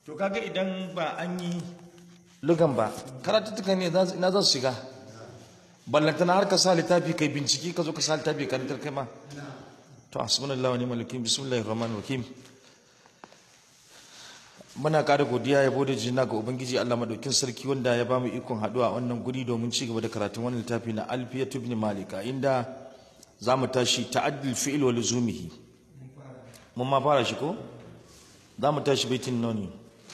to kaga idan ba an yi lugan ba karatuttuka ne za su- ina za su shiga ballantana har ka sa littafi kai bincike ka zo ka sa littafi karantar kai ma to hasbunallahu wa ni'mal wakil bismillahir rahmanir rahim muna ƙara godiya ya bude jina ga ubangiji Allah madaukin sarki wanda ya bamu ikon haduwa a wannan guri domin ci gaba da karatun wannan littafi na alfiyatu ibn malika inda zamu tashi ta'addul fi'l wa luzumihi mun ma fara shi ko zamu tashi baitin noni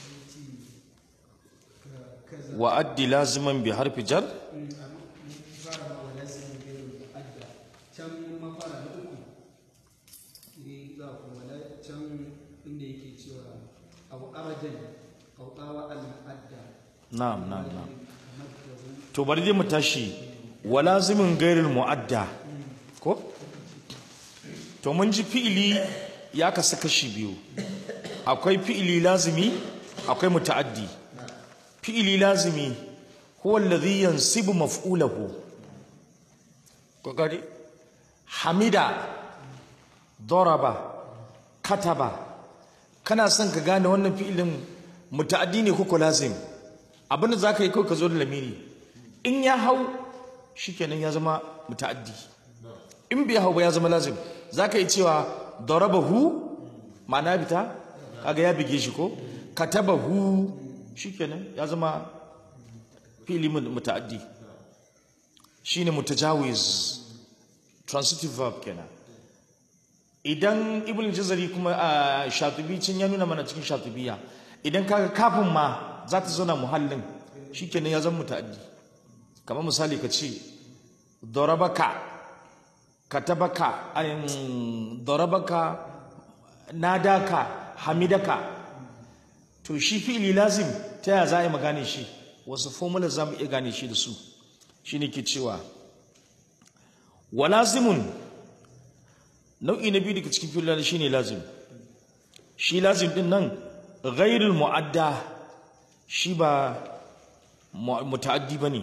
wa addi laziman bi harfi jar fara wa lazimin gairu adda can ma fara na uku ne za ku wala can inda yake cewa abu arajan kautawa al-adda na'am na'am na'am to bari dai mu tashi wa lazimin gairil mu'adda ko to mun ji fi'ili ya kasu kashi biyu akwai fi'ili lazimi akwai muta'addi fi'ili lazimi huwa alladhi yansibu maf'ulahu ko gari hamida daraba kataba kana son ka gane wannan fi'ilin muta'addi ne ko ko lazim abinda zaka yi kawai ka zo da lamiri in ya hau shikenan ya zama muta'addi in bai hau ba ya zama lazim zaka yi cewa darabahu ma'ana bita kaga ya bige shi ko katabahu shikenan ya zama fi'ili muta'addi shine mutajawiz transitive verb kenan idan ibn jazari kuma a shatubi cin ya nuna mana cikin shatubiya idan kaga kafin ma za ta zauna muhallin shikenan ya zama muta'addi kamar misali ka ce darabaka katabaka ayin darabaka nadaka hamidaka to shi fi'ili lazim ta ya za a yi magane shi wasu formula za mu iya gane shi da su shi ne ke cewa wa lazimun nau'i na biyu daga cikin fi'il shi ne lazim shi lazim din nan ghairul mu'adda shi ba mu- muta'addi ba ne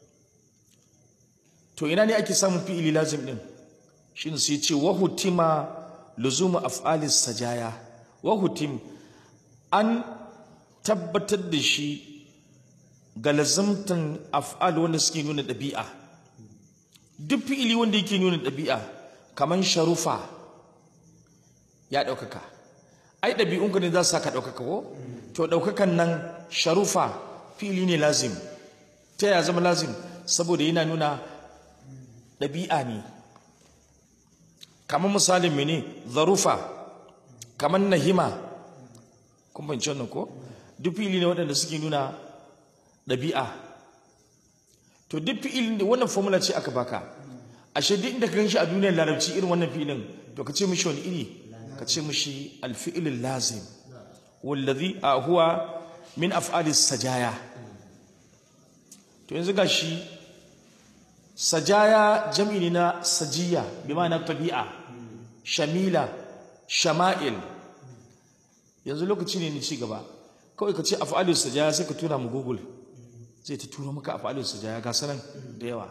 to ina ne ake samun fi'ili lazim din shi ne sai ce wahutima luzumu af'alis sajaya wahutim an tabbatar da shi ga lazimtan af'al wanda suke nuna ɗabi'a duk fi'ili wanda yake nuna ɗabi'a kamar sharufa ya ɗaukaka ai ɗabi'unka ne za su saka ɗaukaka ko to ɗaukakan nan sharufa fi'ili ne lazim ta ya zama lazim saboda yana nuna ɗabi'a ne kamar misalin mene zarufa kamar nahima kun fahimci wannan ko duk fi'ili ne waɗanda suke nuna ɗabi'a to duk fi'ilin da wannan formula ce aka baka ashe duk inda ka ganshi a duniyar larabci irin wannan fi'ilin to ka ce mishi wani iri ka ce mishi alfi'ilul lazim wallazi a huwa min af'alis sajaya to yanzu gashi sajaya jam'i ne na sajiya bi ma'ana tabi'a shamila shama'il yanzu lokaci ne ni ci gaba kawai ka ce af'alus sajaya sai ka tura mu google zai ta turo maka af'alus sajaya ga sanan da yawa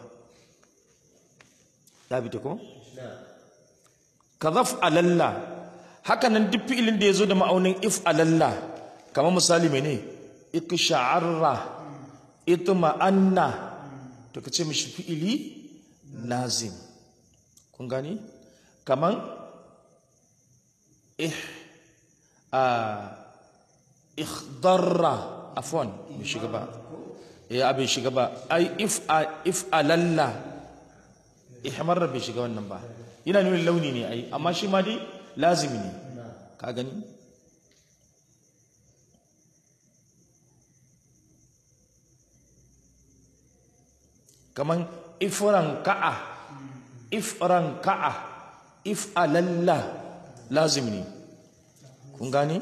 ya bi ta ko kadhaf alalla haka nan duk fi'ilin da yazo da ma'aunin if alalla kamar misali mene iksha'arra itma'anna to ka ce mishi fi'ili lazim kun gani kaman ih a ikhdarra afwan bai shiga ba eh abin shiga ba ai if a if alalla ihmarra bai shiga wannan ba yana nuna launi ne ai amma shi ma dai lazimi ne ka gani kaman ifran ka'a ifran ka'a if alalla lazim ne kun gane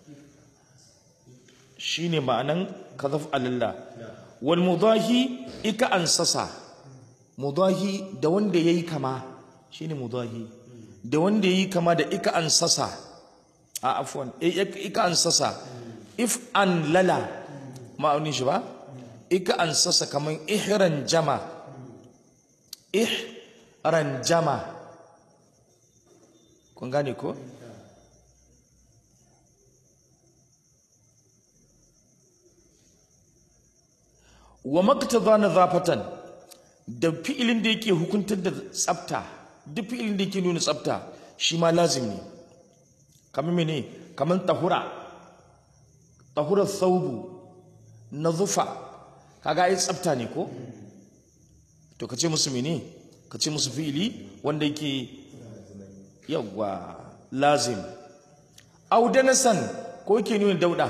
shine ma'anan kadhaf alalla wal mudahi ika ansasa mudahi da wanda yayi kama shine mudahi da wanda yayi kama da ika ansasa a afwan ika ansasa if an lala ma'aunin shi ba ika ansasa kaman ihran jama ihran jama kun gane ko wa maktaza nazafatan da fi'ilin da yake hukuntar da tsafta duk fi'ilin da yake nuna tsafta shi ma lazim ne kamar mene kamar tahura tahura thawbu nazufa kaga ai tsafta ne ko to kace musu mene kace musu fi'ili wanda yake yawa lazim aw danasan ko yake nuna dauda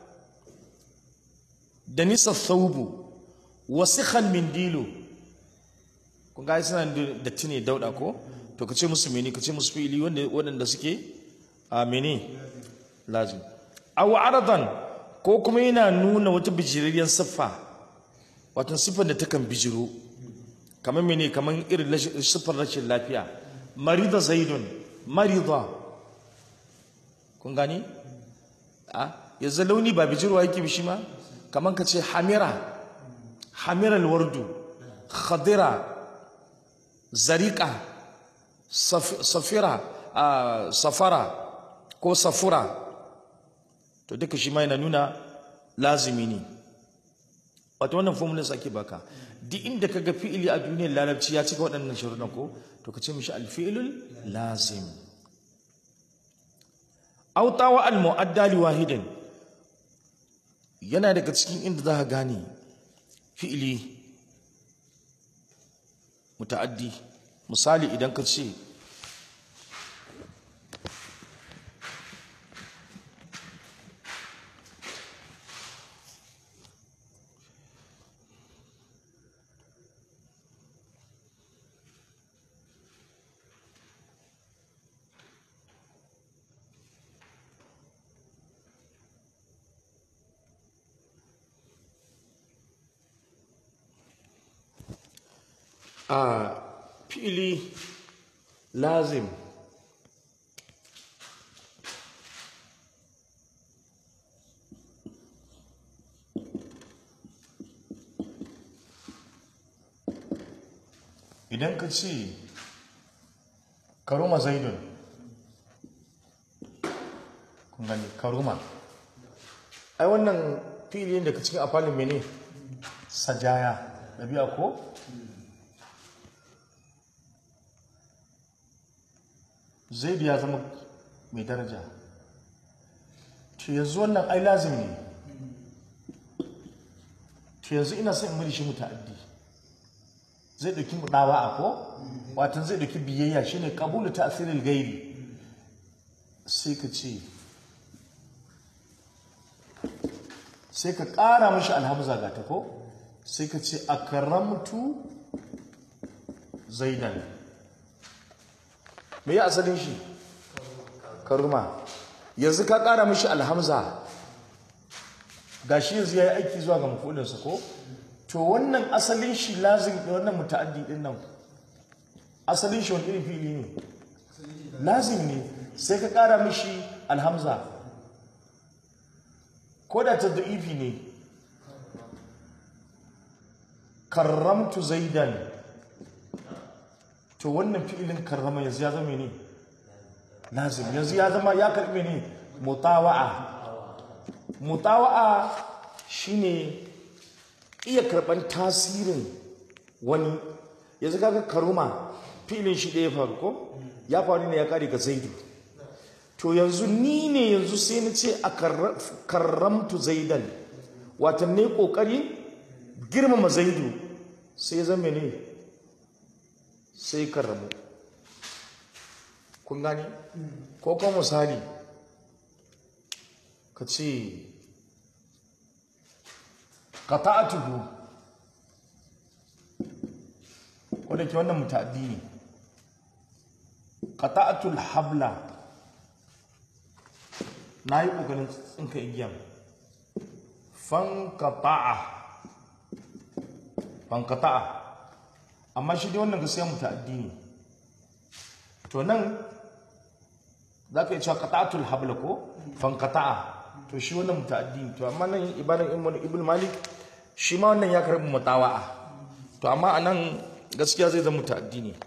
danisa thawbu wasikhan min dilo kun ga suna da tine dauda ko to kace musu mene kace musu fi'ili wanda waɗanda suke a mene lazim aw aradan ko kuma yana nuna wata bijirariyar siffa wato siffar da takan bijiro kamar mene kamar irin siffar rashin lafiya marida zaidun marida kun gani a yanzu launi ba bijirwa yake bishi ma kamar ka ce hamira hamiral wardu khadira zarika safira safara ko safura to duka shi ma yana nuna lazimi ne wato wannan formulas ake baka duk inda kaga fi'ili a duniyar larabci ya cika waɗannan sharuɗan ko to ka ce mishi alfi'ilul lazim aw tawa al mu'adda li wahidin yana daga cikin inda za ka gane fi'ili muta'addi misali idan ka ce a fi'ili lazim idan ka ce karuma zaidun kun gani karuma ai wannan fi'ili da ka cikin afalin mene sajaya ɗabi'a ko zaidu ya zama mai daraja to yanzu wannan ai lazim ne to yanzu ina son in mai shi muta'addi zai dauki mudawa a ko watan zai dauki biyayya shine qabulu ta'siril gairi sai ka ce sai ka ƙara mashi alhamza ga ta ko sai ka ce akramtu zaidan me ya asalin shi karuma yanzu ka ƙara mashi alhamza ga shi yanzu ya yi aiki zuwa ga mafulinsa ko to wannan asalin shi lazim da wannan muta'addi din nan asalin shi wani irin fili ne lazim ne sai ka ƙara mashi alhamza ko da ta da'ifi ne karramtu zaidan to wannan fi'ilin karrama yanzu ya zama ne lazim yanzu ya zama ya karbe ne mutawa'a mutawa'a shine iya karban tasirin wani yanzu kaga karuma fi'ilin shi da ya faru ko ya faru ne ya kare ga zaidu to yanzu ni ne yanzu sai na ce a karramtu zaidan watan ne kokari girmama zaidu sai zama ne sai karramu kun gani ko kuma misali ka ce qata'atuhu wanda ke wannan mutaddi ne qata'atul habla na yi ƙoƙarin tsinka igiyan fankata'a fankata'a amma shi dai wannan gaskiya muta'addi ne to nan za ka yi cewa qata'atul habla ko fankata'a to shi wannan muta'addi ne to amma nan ibadan ibn malik shi ma wannan ya karbi mutawa'a to amma anan gaskiya zai zama muta'addi ne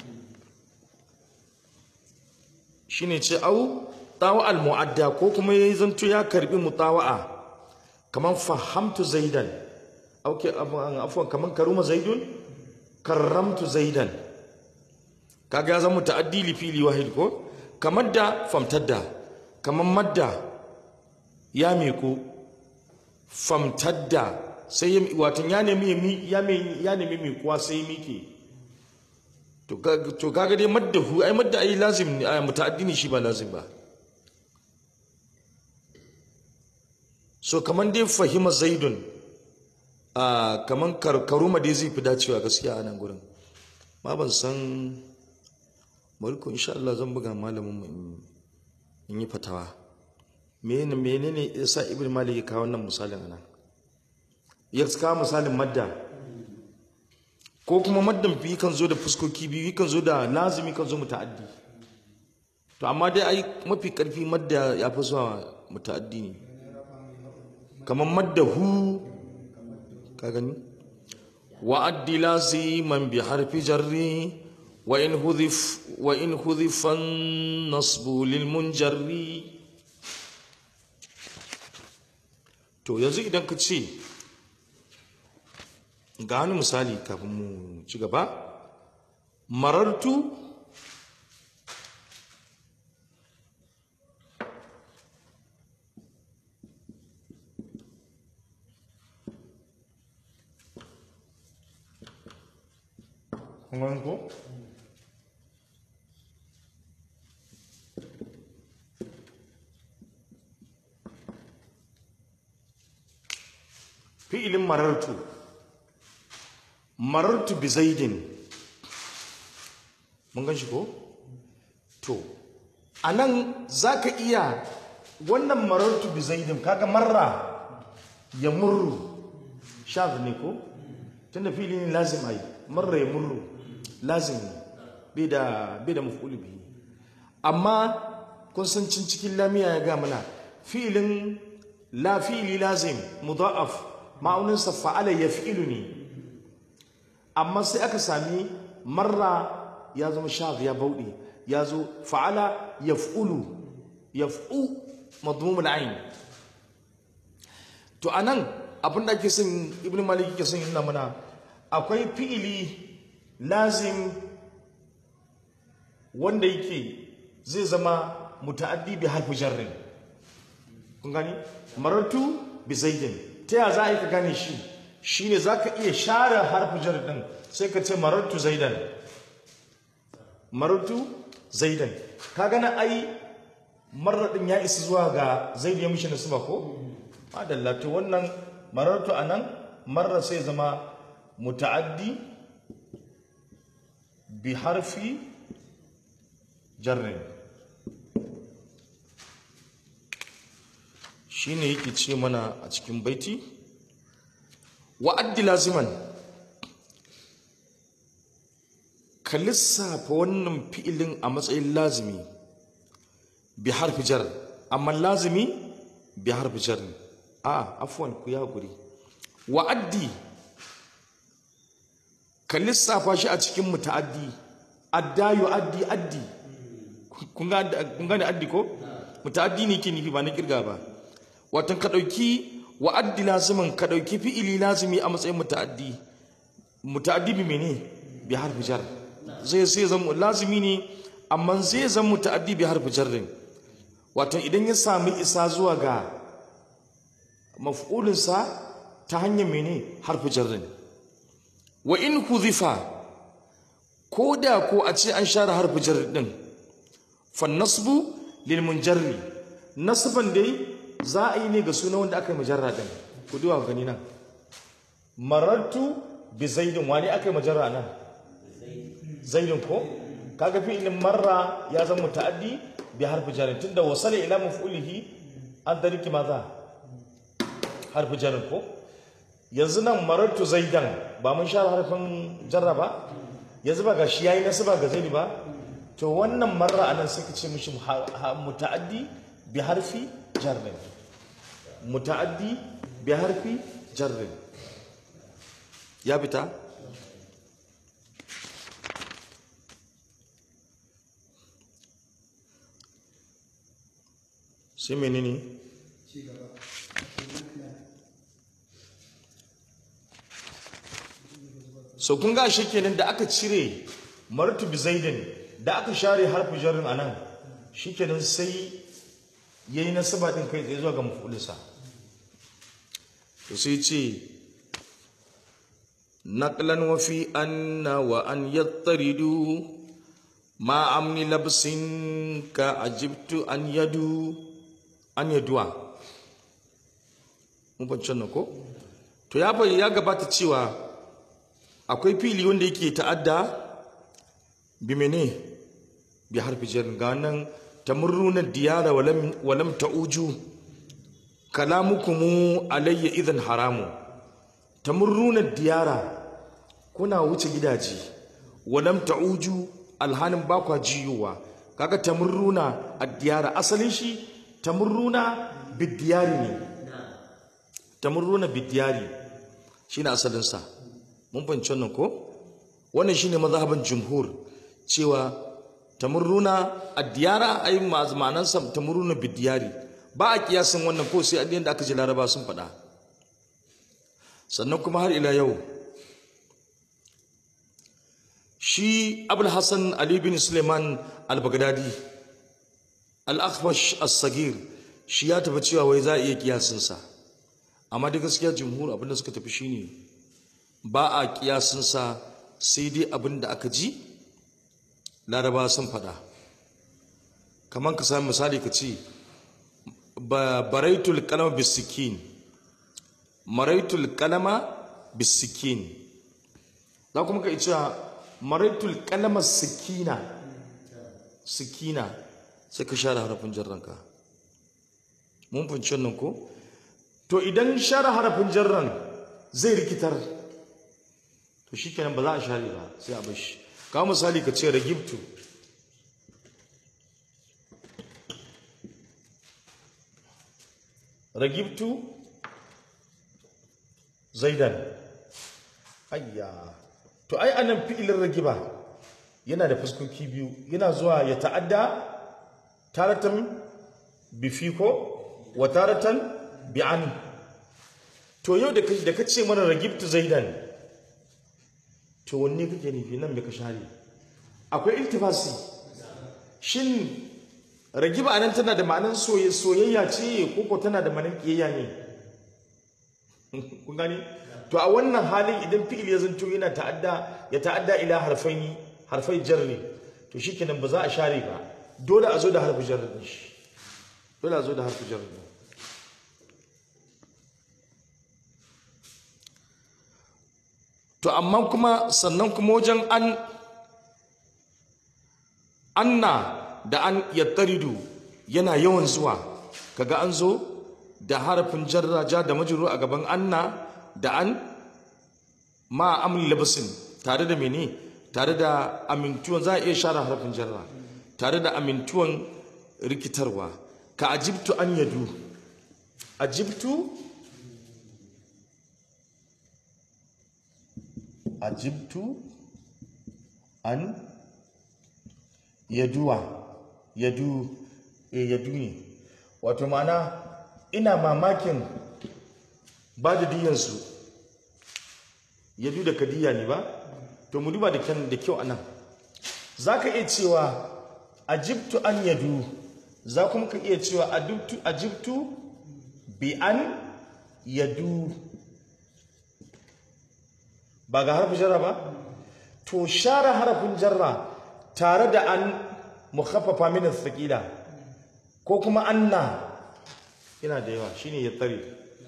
shine ce au tawa al mu'adda ko kuma yayi zanto ya karbi mutawa'a kaman fahamtu zaidan okay afwan kaman karuma zaidun karramtu zaidan kaga ya zama ta'addi li fili wahid ko kamar da famtadda kamar madda ya miku famtadda sai ya watan ya nemi ya nemi ya nemi mikuwa sai mike to kaga to kaga dai madda hu ai madda ai lazim ne ai muta'addi ne shi ba lazim ba so kaman dai fahima zaidun a kaman karuma dai zai fi dacewa gaskiya a nan gurin ma ban san barko insha Allah zan buga malamin mu in yi fatawa menene menene yasa ibn malik ya kawo wannan misalin anan ya kawo misalin madda ko kuma maddan fi kan zo da fuskoki biyu kan zo da lazimi kan zo muta'addi to amma dai ai mafi karfi madda ya fi zuwa muta'addi ne kamar madda hu ka gani wa'addi laziman bi harfi jarri wa in hudhif wa in hudhifan nasbu lil munjarri to yanzu idan ka ce ga wani misali kafin mu ci gaba marartu kun ko fi'ilin marartu marartu bi zaidin mun gan shi ko to anan zaka iya wannan marartu bi zaidin kaga marra ya murru shaz ne ko tunda fi'ili ne lazim ai marra ya murru lazim ne bai da bai da maf'ul bihi amma kun san cin cikin lamiya ya ga mana fi'ilin la fi'ili lazim mudha'af ma'auninsa fa'ala yaf'ilu ne amma sai aka sami marra ya zama shaf ya bauɗe ya zo fa'ala yaf'ulu yaf'u madmumul ayn to anan abin da ake son ibnu malik ke son yana mana akwai fi'ili lazim wanda yake zai zama muta'addi bi harfi jarrin kun gani marartu bi zaidin ta ya za a yi ka gane shi shine zaka iya share harfi jar din sai ka ce marartu zaidan marartu zaidan ka gana ai marar din ya isa zuwa ga zaid ya mishi nasaba ko madalla to wannan marartu anan marra sai zama muta'addi bi harfi jarrin shine yake ce mana a cikin baiti wa'addi laziman ka lissafa wannan fi'ilin a matsayin lazimi bi harfi jar amma lazimi bi harfi jar a afwan ku ya guri wa'addi ka lissafa shi a cikin muta'addi adda yu'addi addi kun gane addi ko muta'addi ne ke nufi ba na kirga ba watan ka ɗauki wa'addi lazimin ka ɗauki fi'ili lazimi a matsayin muta'addi muta'addi bi mene bi harfi jar zai sai zama lazimi ne amma zai zama muta'addi bi harfi jarrin watan idan ya sami isa zuwa ga maf'ulinsa ta hanyar mene harfi jarrin wa in huzifa ko da ko a ce an share harfi jarrin din fa nasbu lil munjarri nasban dai za a yi ne ga suna wanda aka yi majarra din ku duwa gani nan marartu bi zaidin wani aka yi majarra nan zaidin ko kaga fi'ilin marra ya zama muta'addi bi harfi jarin tunda wasala ila maf'ulihi an dariki maza harfi jarin ko yanzu nan marartu zaidan ba mun share harfin jarra ba yanzu ba ga shi yayi nasaba ga zaidi ba to wannan marra anan sai ka ce mishi muta'addi bi harfi jarrin muta'addi bi harfi jarrin ya fita sai menene ci gaba so kun ga shi kenan da aka cire martu bi zaidin da aka share harfi jarrin anan shikenan sai yayi nasaba din kai tsaye zuwa ga mafulisa to sai ce naqlan wa fi anna wa an yattaridu ma amni labsin ka ajibtu an yadu an yaduwa mun fahimci nan ko to ya bai ya gabata cewa akwai fili wanda yake ta'adda bi mene bi harfi jar ga nan tamurruna diyara walam walam ta'uju kalamukum alayya idan haramu tamurruna diyara kuna wuce gidaje walam ta'uju alhanin ba kwa jiyowa kaga tamurruna ad-diyara asalin shi tamurruna bid-diyari ne tamurruna bid-diyari shine asalin sa mun fahimci wannan ko wannan shine mazhaban jumhur cewa tamurruna ad-diyara ay ma'anan sa tamurruna bid-diyari ba a kiyasin wannan ko sai adiyan da aka ji laraba sun faɗa sannan kuma har ila yau shi abul hassan ali bin suleiman al-baghdadi al-akhbash as-sagir shi ya tafi cewa wai za a iya kiyasinsa amma da gaskiya jumhur abinda suka tafi shine ba a kiyasinsa sai dai abinda aka ji laraba sun faɗa kamar ka sami misali ka ce baraitul kalama bisikin maraitul kalama bisikin za kuma ka cewa maraitul kalama sikina sikina sai ka share harafin jarranka mun fahimci wannan ko to idan share harafin jarran zai rikitar to shikenan ba za a share ba sai a bashi kawo misali ka ce ragibtu ragibtu zaidan ayya to ai anan fi'ilin ragiba yana da fuskoki biyu yana zuwa ya ta'adda taratan bifiko wa taratan bi'an to yau da da ka ce mana ragibtu zaidan to wanne kake nufi nan me ka share akwai iltifasi shin ragiba anan tana da ma'anar soyayya ce ko ko tana da ma'anar kiyayya ne kun gani to a wannan halin idan fi'il ya zanto yana ta'adda ya ta'adda ila harfai harfai jarri to shikenan ba za a share ba dole a zo da harfi jarri din shi dole a zo da harfi jarri din to amma kuma sannan kuma wajen an anna da an yattaridu yana yawan zuwa kaga an zo da harafin jarra ja da majrur a gaban anna da an ma amli labasin tare da mene tare da amintuwan za a iya share harafin jarra tare da amintuwan rikitarwa ka ajibtu an yadu ajibtu ajibtu an yaduwa yadu e yadu ne wato ma'ana ina mamakin ba da diyansu yadu da kadiya ne ba to mu duba da kyan da kyau anan za ka iya cewa ajibtu an yadu za kuma ka iya cewa adibtu ajibtu bi an yadu ba ga harfin jarra ba to share harafin jarra tare da an mukhaffafa min thaqila ko kuma anna yana da yawa shine ya tsare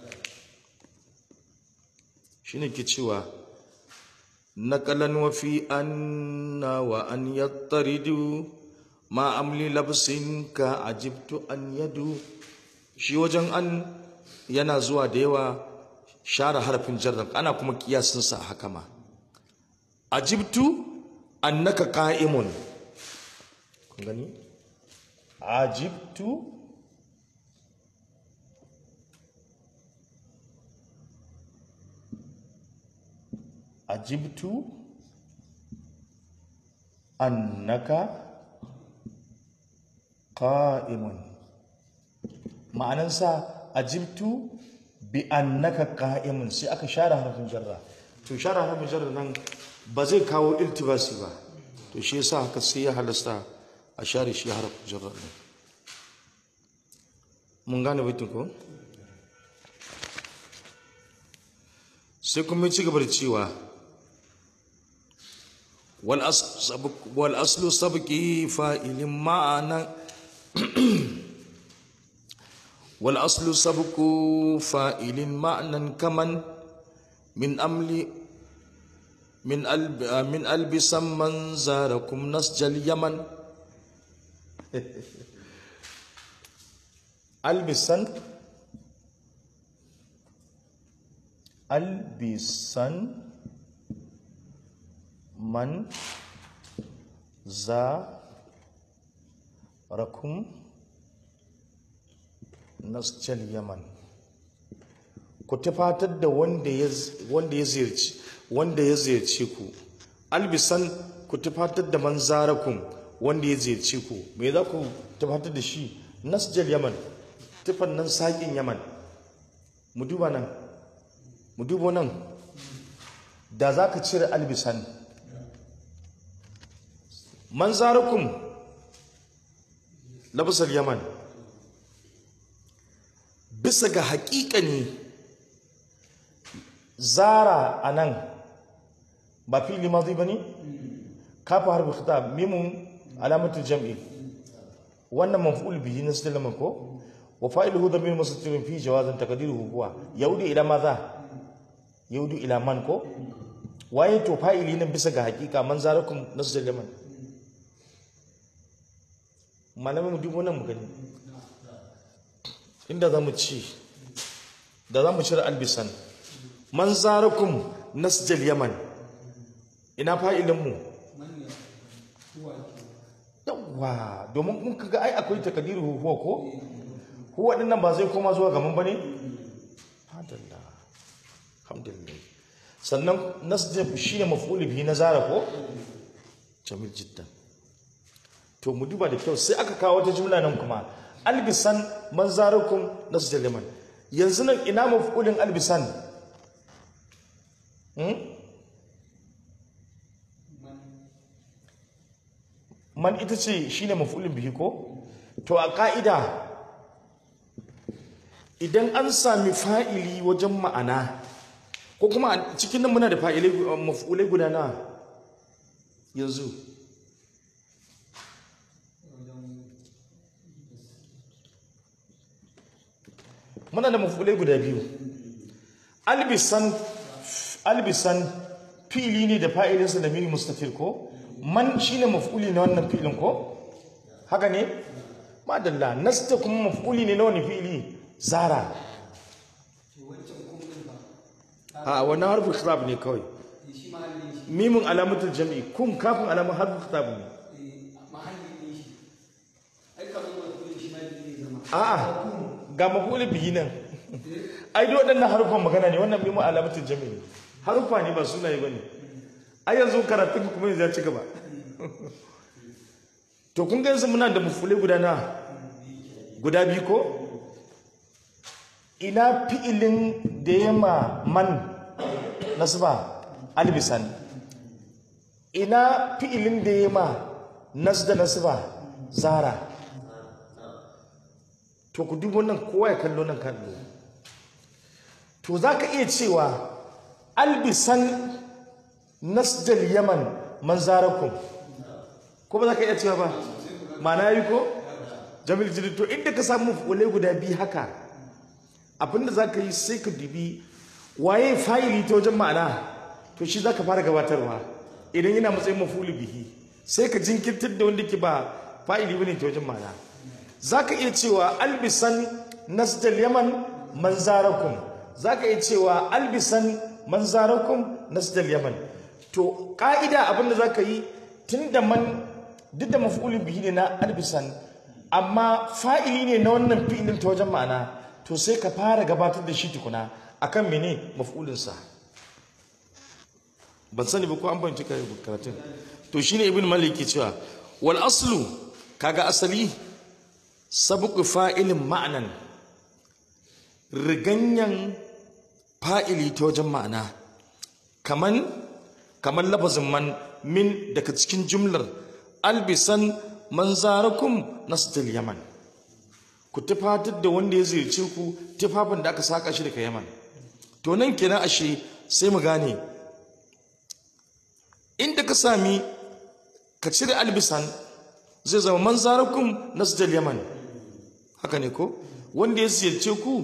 shine ke cewa naqalan wa fi anna wa an yattaridu ma amli labsin ka ajibtu an yadu shi wajen an yana zuwa da yawa share harafin jarra ana kuma kiyasin sa haka ma ajibtu annaka qa'imun kun gani ajibtu ajibtu annaka qa'imun ma'anansa ajibtu bi annaka qa'imun sai aka share harfin jarra to share harfin jarra nan ba zai kawo iltibasi ba to shi yasa haka sai ya halasta a share shi harafin jarrar ne mun gane baitin ko sai kuma ya ci gaba da cewa wal as- sabq- wal aslu sabqi fa'ilin ma'ana wal aslu sabqu fa'ilin ma'nan kaman min amli من ألب من ألبس من زاركم نسج اليمن ألبسن ألبسن من زاركم نسج اليمن ku tufatar da wanda ya wanda ya ziyarci wanda ya ziyarci ku albisan ku tufatar da manzarakum wanda ya ziyarci ku me za ku tufatar da shi nasjal yaman tufan nan saƙin yaman mu duba nan mu duba nan da za ka cire albisan manzarakum labasar yaman bisa ga haƙiƙani zara a nan ba fili mazi ba ne? kafa harbi khitab mimun alamatul jam'i wannan maf'ul bihi na sallama ko wa fa'iluhu dhamir mustatirun fi jawazan taqdiruhu huwa yaudu ila maza yaudu ila man ko waye to fa'ili nan bisa ga hakika man zarakum nasjallaman malamin mu dubo nan mu gani inda zamu ci da zamu cire albisan man zarakum nasjal yaman ina fa'ilinmu yawwa domin kun kaga ai akwai takadiru huwa ko huwa din nan ba zai koma zuwa gaman bane alhamdulillah alhamdulillah sannan nasjal shine maf'ul bihi na zara ko jamil jiddan to mu duba da kyau sai aka kawo wata jumla nan kuma albisan man zarakum nasjal yaman yanzu nan ina maf'ulin albisan man ita ce shine maf'ulin bihi ko to a ka'ida idan an sami fa'ili wajen ma'ana ko kuma a cikin nan muna da fa'ilai maf'ulai guda na yanzu muna da maf'ulai guda biyu albisan albisan fili ne da fa'ilinsa da mini mustafil ko man shine maf'uli na wannan filin ko haka ne madalla nasta kuma maf'uli ne na wani fili zara a wannan harfin khitab ne kawai shi mahallin shi mimin alamatul jam'i kum kafin alamun harfin khitab ne mahallin ɗin shi ai kamar wani shi ma zai zama a'a ga maf'uli bihi nan ai duk waɗannan harufan magana ne wannan mimin alamatul jam'i ne harufa ne ba sunaye bane ai yanzu karatun kuma yanzu ya ci gaba to kun ga yanzu muna da maf'ulai guda na guda biyu ko ina fi'ilin da ya ma man nasba albisan ina fi'ilin da ya ma nasda nasba zara to ku dubo nan kowa ya kallo nan kallo to za ka iya cewa albisan nasdal yaman man zarakum ko ba za ka iya cewa ba ma'ana yi ko jamil jiri to inda ka samu fulai guda biyu haka abinda za ka yi sai ka dubi waye fa'ili ta wajen ma'ana to shi za ka fara gabatarwa idan yana matsayin mafuli bihi sai ka jinkirtar da wanda ke ba fa'ili bane ta wajen ma'ana za ka iya cewa albisan nasdal yaman manzarakum za ka iya cewa albisan manzarakum nasdal yaman to ka'ida abinda za ka yi tun da man duk da maf'ulin bihi ne na albisan amma fa'ili ne na wannan fi'ilin ta wajen ma'ana to sai ka fara gabatar da shi tukuna akan mene maf'ulinsa ban sani ba ko an banci karatun to shine ibn malik ke cewa wal aslu kaga asali sabqu fa'ilin ma'anan riganyan fa'ili ta wajen ma'ana kaman kamar lafazin man min daga cikin jumlar albisan manzarakum nasdal yaman ku tufatar da wanda ya ziyarce ku tufafin da aka saka shi daga yaman to nan kenan ashe sai mu gane inda ka sami ka cire albisan zai zama manzarakum nasdal yaman haka ne ko wanda ya ziyarce ku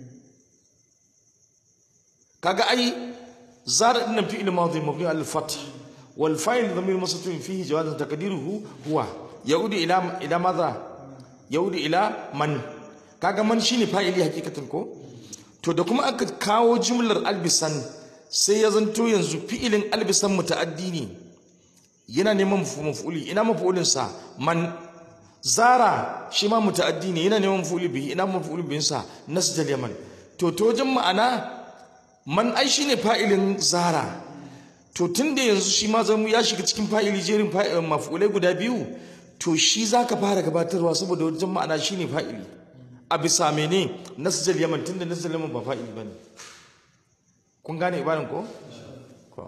kaga ai zara din fi'il madhi mabni al fath wal fa'il dhamir masatun fihi jawaz taqdiruhu huwa yaudi ila ila madha yaudi ila man kaga man shine fa'ili hakikatan ko to da kuma aka kawo jumlar albisan sai ya zanto yanzu fi'ilin albisan muta'addi ne yana neman maf'uli ina maf'ulin sa man zara shi ma muta'addi ne yana neman maf'uli bihi ina maf'ulin bihin sa nasjal yaman to to wajen ma'ana man ai shine fa'ilin zara to tunda yanzu shi ma zamu ya shiga cikin fa'ili jerin maf'ulai guda biyu to shi zaka fara gabatarwa saboda wajen ma'ana shine fa'ili a bisa mene nasjal yaman tunda nasjal yaman ba fa'ili bane kun gane ibaran ko ko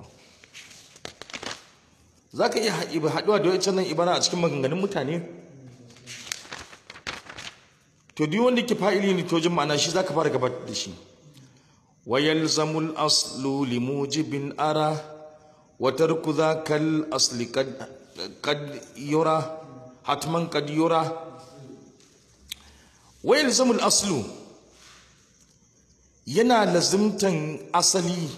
zaka iya haɗuwa da wancan nan ibara a cikin maganganun mutane to duk wanda ke fa'ili ne to wajen ma'ana shi zaka fara gabatar da shi ويلزم الأصل لموجب أرى وترك ذاك الأصل قد قد يرى حتما قد يرى ويلزم الأصل yana lazimtan asali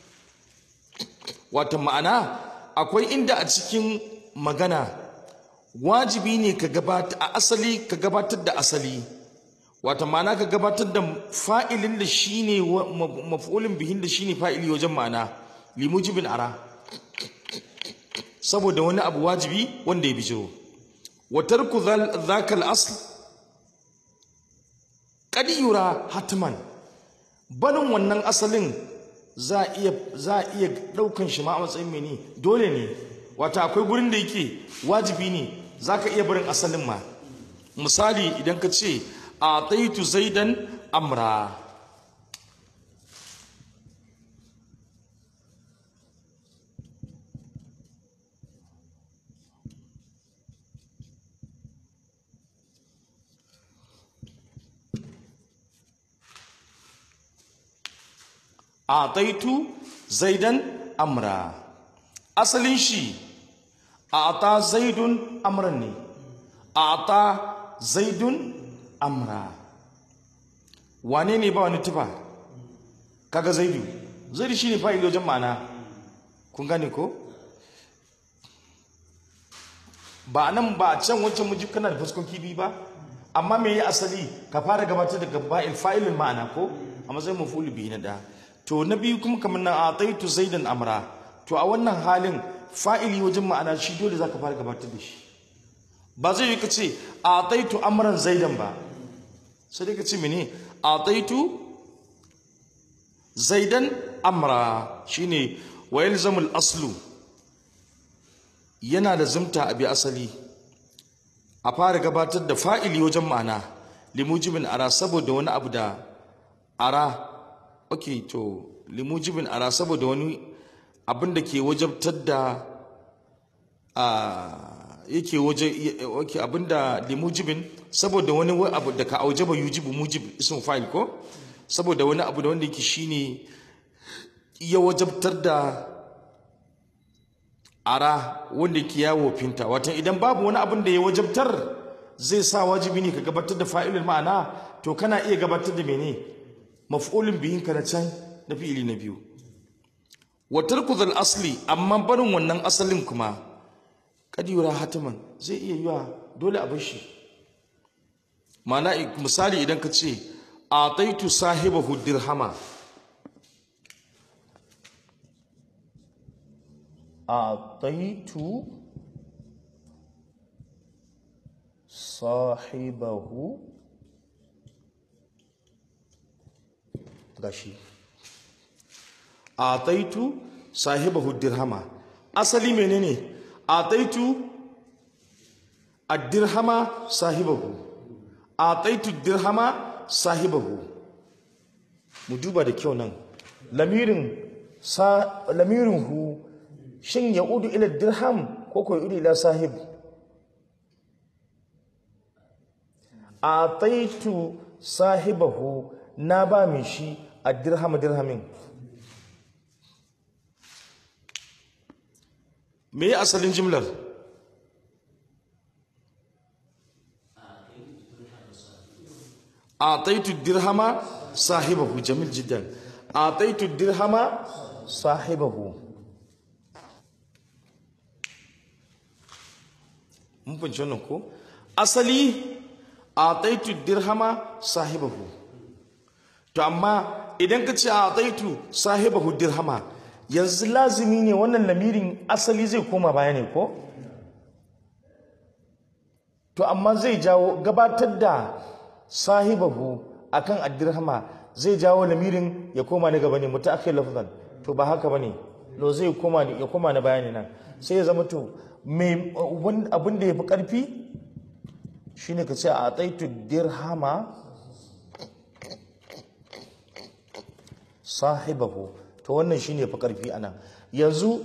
wata ma'ana akwai inda a cikin magana wajibi ne ka gabata a asali ka gabatar da asali wata ma'ana ka gabatar da fa'ilin da shi ne maf'ulin bihin da shi ne fa'ili wajen ma'ana limujibin ara saboda wani abu wajibi wanda ya bijiro watar ku zakal asl yura hatman barin wannan asalin za a iya ɗaukan shi ma a matsayin mene dole ne wata akwai gurin da yake wajibi ne za ka iya barin asalin ma misali idan ka ce أعطيت زيدا أمرا أعطيت زيدا أمرا أصل شي أعطى زيد أمرني أعطى زيد amra wane ne ba wani tufa kaga zaidu zaidu shine fa'ili wajen ma'ana kun gane ko ba nan ba a can wancan mujib kana da fuskoki biyu ba amma me ya asali ka fara gabatar da gaba'il fa'ilin ma'ana ko a matsayin mafulu biyu na da to na biyu kuma kamar na ataitu zaidan amra to a wannan halin fa'ili wajen ma'ana shi dole zaka fara gabatar da shi ba zai yi ka ce ataitu amran zaidan ba sai dai ka ce mene ataitu zaidan amra shine wa yalzamul aslu yana da zumta a bi asali a fara gabatar da fa'ili wajen ma'ana limujibin ara saboda wani abu da ara okay to limujibin ara saboda wani abin da ke wajabtar da a yake waje okay abinda limujibin saboda wani abu da ka aujaba yujibu mujib ism fa'il ko saboda wani abu da wanda yake shine ya wajabtar da ara wanda yake yawo finta wato idan babu wani abin da ya wajabtar zai sa wajibi ne ka gabatar da fa'ilul ma'ana to kana iya gabatar da mene maf'ulun bihin ka na can na fi'ili na biyu wa tarku asli amma barin wannan asalin kuma kadiyura hatiman zai iya yiwa dole a bashi mana misali idan ka ce a taitu sahibahu dirhama a taitu sahibahu gashi a taitu sahibahu dirhama asali menene ataitu ad-dirhama sahibahu ataitu ad-dirhama sahibahu mu duba da kyau nan lamirin sa lamirin hu shin ya udu ila dirham ko ko udu ila sahib ataitu sahibahu na ba min shi a dirham dirhamin me ya asalin jimlar ataitu dirhama sahibahu jamil jiddan ataitu dirhama sahibahu mun fahimci wannan ko asali ataitu dirhama sahibahu to amma idan ka ce ataitu sahibahu dirhama yanzu lazimi ne wannan lamirin asali zai koma baya ne ko to amma zai jawo gabatar da sahibahu akan addirhama zai jawo lamirin ya koma na gaba ne mutaakhir lafzan to ba haka bane lo zai koma ya koma na bayani nan sai ya zama to mai abin da yafi karfi shine ka ce a ataitu dirhama sahibahu to wannan shine yafi karfi anan yanzu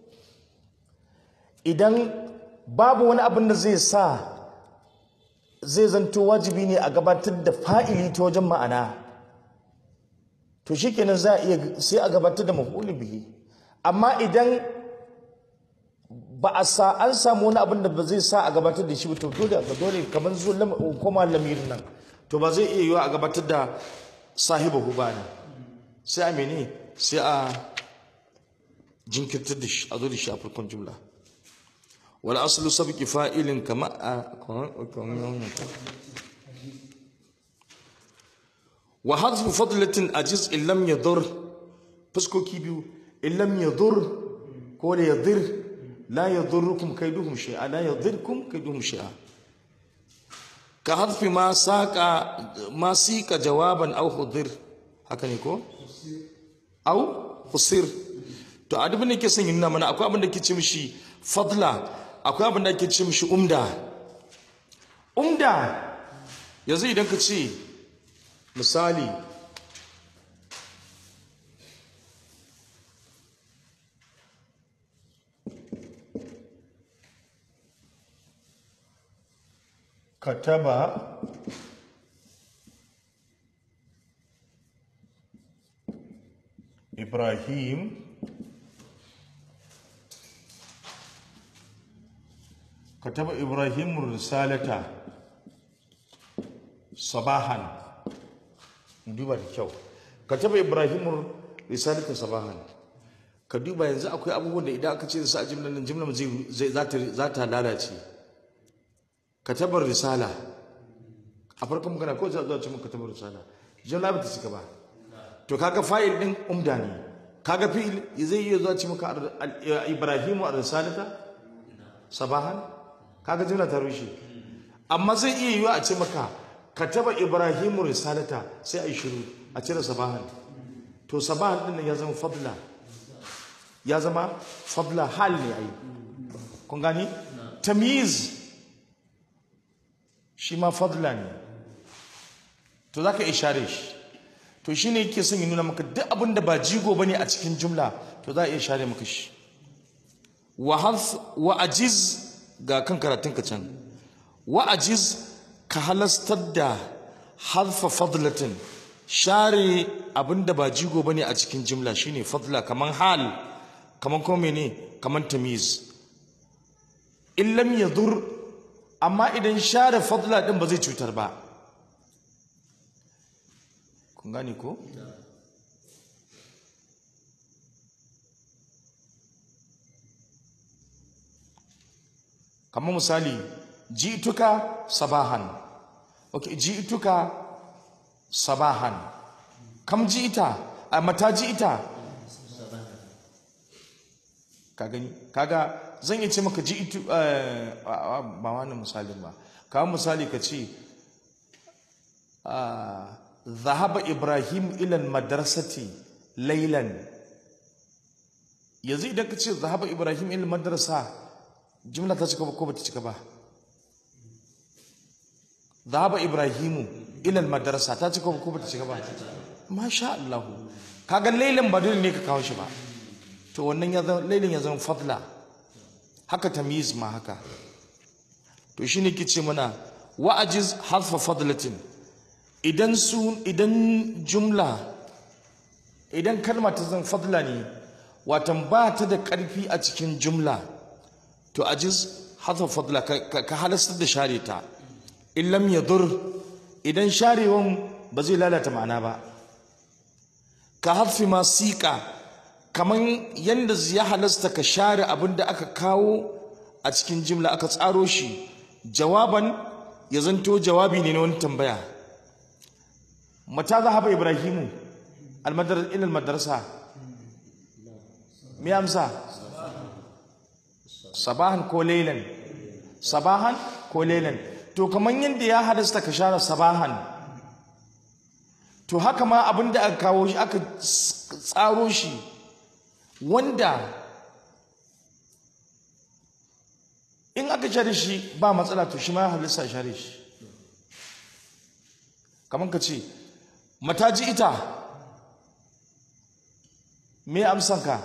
idan babu wani abin da zai sa zai zanto wajibi ne a gabatar da fa'ili ta wajen ma'ana to shikenan za a iya sai a gabatar da maf'ul bihi amma idan ba a sa an samu wani abin da ba zai sa a gabatar da shi ba to dole ga dole kamar zo koma lamirin nan to ba zai iya yiwa a gabatar da sahibahu ba ne sai a mene sai a jinkirtar da shi a zo da shi a farkon jumla wal aslu sabqi fa'ilin kama wa hadfu fadlatin ajiz in lam yadur fuskoki biyu in lam yadur ko da yadir la yadurrukum kaiduhum shay'a la yadirkum kaiduhum shay'a ka hadfi ma saqa ma sika jawaban aw hudir haka ne ko aw husir to a dubin da ke son nuna mana akwai abin da ke ce mishi fadla akwai abin da ke ce mishi umda umda yanzu idan ka ce misali kataba ibrahim kataba ibrahim risalata sabahan duba da kyau kataba ibrahim risalata sabahan ka duba yanzu akwai abubuwan da idan aka ce da su a jimlar nan jimlar zai za ta lalace katabar risala a farkon magana ko za a ce mun katabar risala jimla ba ta cika ba to kaga fa'il din umda ne kaga fi'il zai iya zuwa ce maka ibrahimu a risalata sabahan kaga jimla ta rushe amma zai iya yiwa a ce maka kataba ibrahimu risalata sai a yi shiru a cire sabahan to sabahan din ya zama fadla ya zama fadla hal ne ai kun gani tamyiz shi ma fadla ne to zaka ishare shi to shine yake son ya nuna maka duk abin da ba jigo bane a cikin jumla to za a iya share maka shi wa harf wa ajiz ga kan karatun ka can wa ajiz ka halastar da harfa fadlatin share abin da ba jigo bane a cikin jumla shine fadla kaman hal kaman kuma mene kaman tamiz in lam yadur amma idan share fadla din ba zai cutar ba kun gane ko kamar misali ji'tuka sabahan okay ji'tuka sabahan kam ji'ita a mata ji'ita ka gani kaga zan yi ce maka ji'tu ba wani misalin ba kawo misali ka ce ذهب إبراهيم إلى المدرسة ليلا yanzu idan ka ce zahaba ibrahim ilil madrasa jimla ta cika ba ko bata cika ba zahaba ibrahimu ilil madrasa ta cika ba ko bata cika ba masha Allah kaga lailan ba dole ne ka kawo shi ba to wannan ya zama lailin ya zama fadla haka tamyiz ma haka to shine ke ce mana wa ajiz harfa fadlatin idan su idan jumla idan kalma ta zan fadla ne watan ba ta da ƙarfi a cikin jumla to ajiz harfa fadla ka, ka, ka halastar da share ta in lam yadur idan sharewan ba zai lalata ma'ana ba ka harfi ma siƙa kaman yanda ya halasta ka share abin da aka kawo a cikin jimla aka tsaro shi jawaban ya zanto jawabi ne na wani tambaya mata zahaba ibrahimu almadar ilal madrasa me amsa sabahan ko laylan sabahan ko laylan to kaman yanda ya halasta ka share sabahan to haka ma abin da aka kawo shi aka tsaro shi wanda in aka share shi ba matsala to shi ma ya halista share shi kamar ka ce mataji ita me amsanka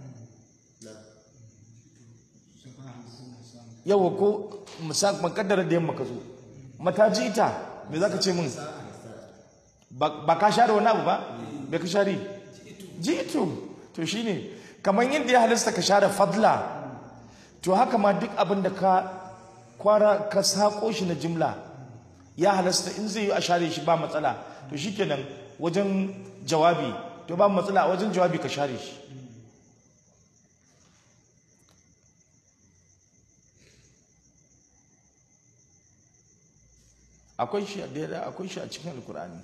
yawa ko makaddara da yamma ka zo mataji ita me za ka ce min ba ka share wani abu ba bai ka share jitu to shine kamar yadda ya halista ka share fadla to haka ma duk abin da ka kwara ka sako shi na jimla ya halasta in zai yi a share shi ba matsala to shikenan wajen jawabi to ba matsala a wajen jawabi ka share shi akwai shi a daidai akwai shi a cikin alkur'ani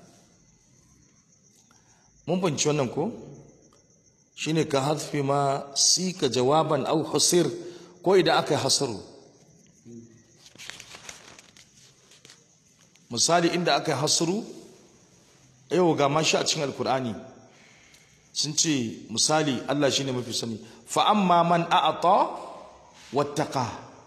mun banci wannan ko shine ka hadfi ma sika jawaban au husir ko idan aka yi hasaru misali inda aka yi hasaru yau ga mashi a cikin alkur'ani sun ce misali Allah shine mafi sani fa amma man a'ata wattaqa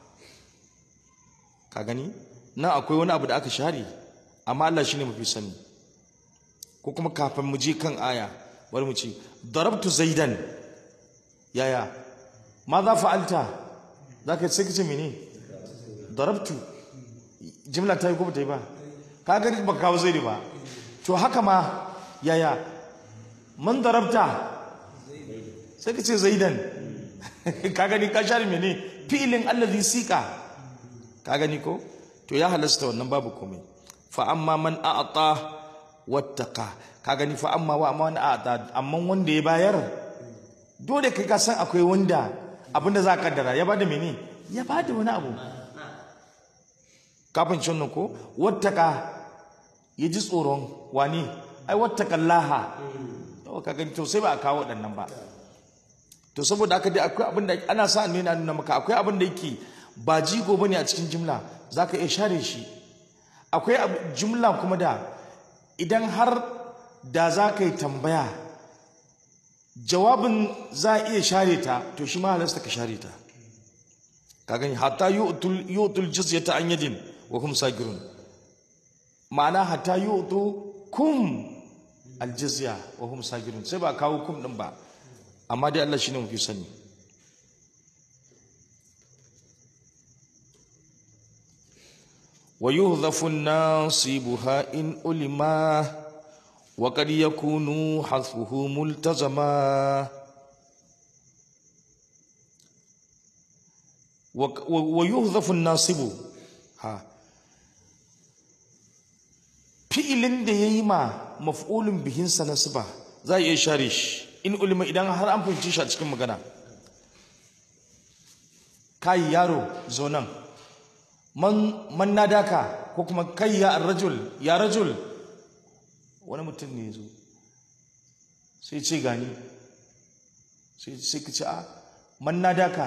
ka gani nan akwai wani abu da aka share amma Allah shine mafi sani ko kuma kafin mu je kan aya bari mu ce darabtu zaidan yaya ma za fa'alta za ka sai kace mene darabtu jimla ta yi ko ba ta yi ba ka ga ba kawo zaidi ba to haka ma yaya man darabta sai ka ce zaidan ka gani ka share mene fi'ilin allazi sika ka gani ko to ya halasta wannan babu komai fa amma man a'ta wattaqa ka gani fa amma wa amma a'ta amma wanda ya bayar dole kai ka san akwai wanda abinda za ka kaddara ya bada mene ya bada wani abu kafin cin ko wattaqa ya ji tsoron wani ai wattaqallaha to ka gani to sai ba a kawo waɗannan ba to saboda haka dai akwai abin da ana sa ne na nuna maka akwai abin da yake ba jigo bane a cikin jimla zaka iya share shi akwai jumla kuma da idan har da za ka yi tambaya jawabin za a iya share ta to shi ma halasta ka share ta ka gani hatta yu'tul jizyata an yadin wa hum sagirun ma'ana hatta yu'tu kum aljizya wa hum sagirun sai ba kawo kum din ba amma dai Allah shine mafi sani wa yuhdhafu nasibuha in ulima wa qad yakunu hasfuhu multazama wa yuhdhafu nasibu ha fi'ilin da yayi ma maf'ulun bihin sa nasba za a iya share shi in ulima idan har an fahimci shi a cikin magana kai yaro zo nan man man nadaka ko kuma kai ya rajul ya rajul wani mutum ne zo sai ce gani sai sai ka ce a man nadaka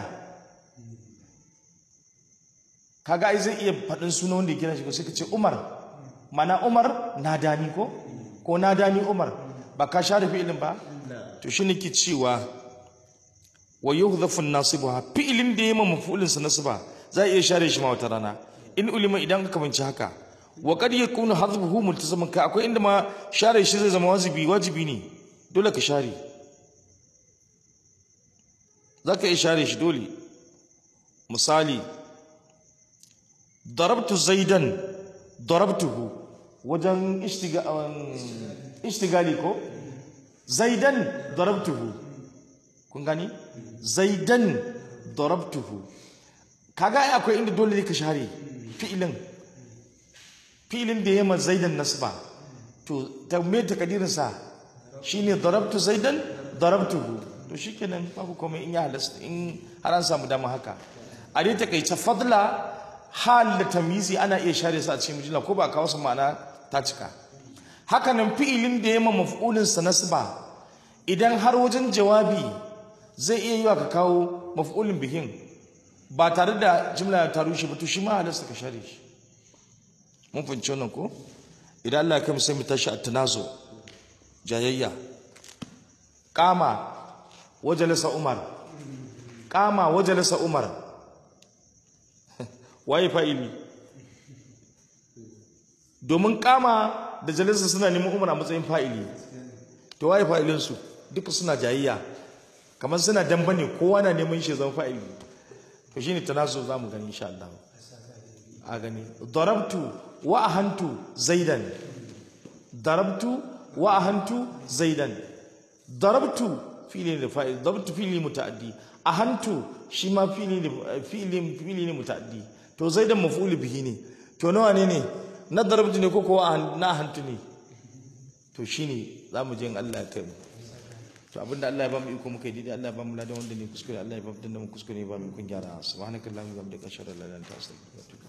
kaga ai zai iya faɗin suna wanda ya kira shi ko sai ka ce umar mana umar nadani ko ko nadani umar ba ka share fi'ilin ba to shi nake cewa wa yuhdhafu an-nasibuha fi'ilin da yayi mafulin sa nasba za a iya share shi ma wata rana in ulima idan ka kamanci haka wa qad yakunu hadhuhu multazaman ka akwai inda ma share shi zai zama wajibi wajibi ne dole ka share za ka iya share shi dole misali darabtu zaidan darabtuhu wajen ishtiga- um, ishtigali ko zaidan darabtuhu kun gani zaidan darabtuhu kaga ai akwai inda dole ne ka share fi'ilin fi'ilin da ya ma zaidan nasba to ta me takadirin sa shine darabtu zaidan darabtuhu to shikenan babu komai in ya halasta in har an samu dama haka a dai takaice fadla hal da tamizi ana iya share su a cikin mujalla ko ba kawo su ma'ana ta cika haka nan fi'ilin da ya ma maf'ulin sa nasba idan har wajen jawabi zai iya yiwa ka kawo maf'ulin bihin ba tare da jimla ta rushe ba to shi ma halasta ka share shi mun fahimci wannan ko idan Allah ya kai mu sai mu tashi a tanazo jayayya kama wajalasa umar kama wajalasa umar waye fa'ili domin kama da jalisa suna neman umar a matsayin fa'ili to waye fa'ilin su duka suna jayayya kamar suna damba ne kowa na neman shi zama fa'ili to shine tanazo zamu gani insha Allah a gani darabtu wa ahantu zaidan darabtu wa ahantu zaidan darabtu fili ne fa'il darabtu fili mutaaddi ahantu shi ma fili ne fili fili ne mutaaddi to zaidan maf'ul bihi ne to nawa ne ne na darabtu ne ko ko na ahantu ne to shine zamu je in Allah ya kai mu to abinda Allah ya ba mu iko muka yi daidai Allah ya ba mu ladan wanda ne kuskure Allah ya ba mu danna mu kuskure ya ba mu ikon gyara subhanakallahumma wa bihamdika ashhadu an la ilaha illa anta astaghfiruka wa atubu